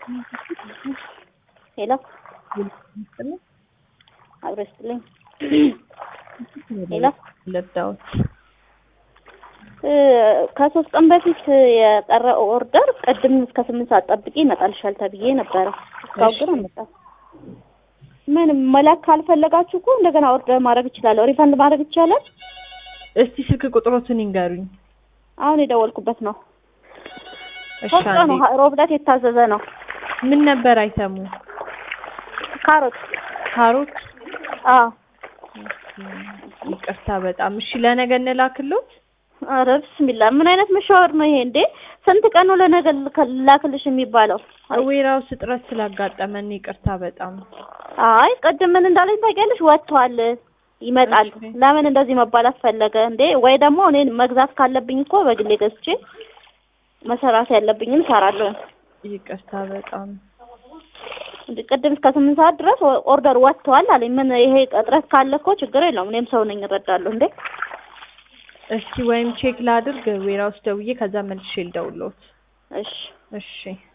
ሄሎ አብሮ ይስጥልኝ። ሄሎ ለዳውት ከሶስት ቀን በፊት የቀረ ኦርደር ቅድም እስከ ስምንት ሰዓት ጠብቂ ይመጣልሻል ተብዬ ነበረ። እስካሁን ግን አልመጣም። ምን መላክ ካልፈለጋችሁ እኮ እንደገና ኦርደር ማድረግ እችላለሁ። ሪፈንድ ማድረግ ይቻላል። እስቲ ስልክ ቁጥሮትን ይንገሩኝ። አሁን የደወልኩበት ነው። እሺ ሶስት ቀኑ አንዴ ሮብ ዕለት የታዘዘ ነው። ምን ነበር አይተሙ? ካሮት ካሮት። አዎ ይቅርታ በጣም እሺ፣ ለነገ እንላክሎት። ኧረ ብስሚላ ምን አይነት መሻወር ነው ይሄ እንዴ? ስንት ቀን ነው ለነገ ልከ- ላክልሽ የሚባለው? ዌራውስ እጥረት ስላጋጠመን ይቅርታ በጣም አይ ቅድም ምን እንዳለኝ ታውቂያለሽ? ወጥቷል ይመጣል። እሺ። ለምን እንደዚህ መባላት ፈለገ እንዴ? ወይ ደግሞ እኔን መግዛት ካለብኝ እኮ በግሌ ገዝቼ መሰራት ያለብኝን እሰራለሁ። ይቅርታ በጣም እንዴ ቅድም እስከ ስምንት ሰዓት ድረስ ኦ- ኦርደር ወጥቷል አለኝ። ምን ይሄ እጥረት ካለ እኮ ችግር የለውም እኔም ሰው ነኝ እረዳለሁ። እንዴ እስቲ ወይም ቼክ ላድርግ ዌራውስ ደውዬ ከዛ መልሼ ልደውልዎት። እሺ እሺ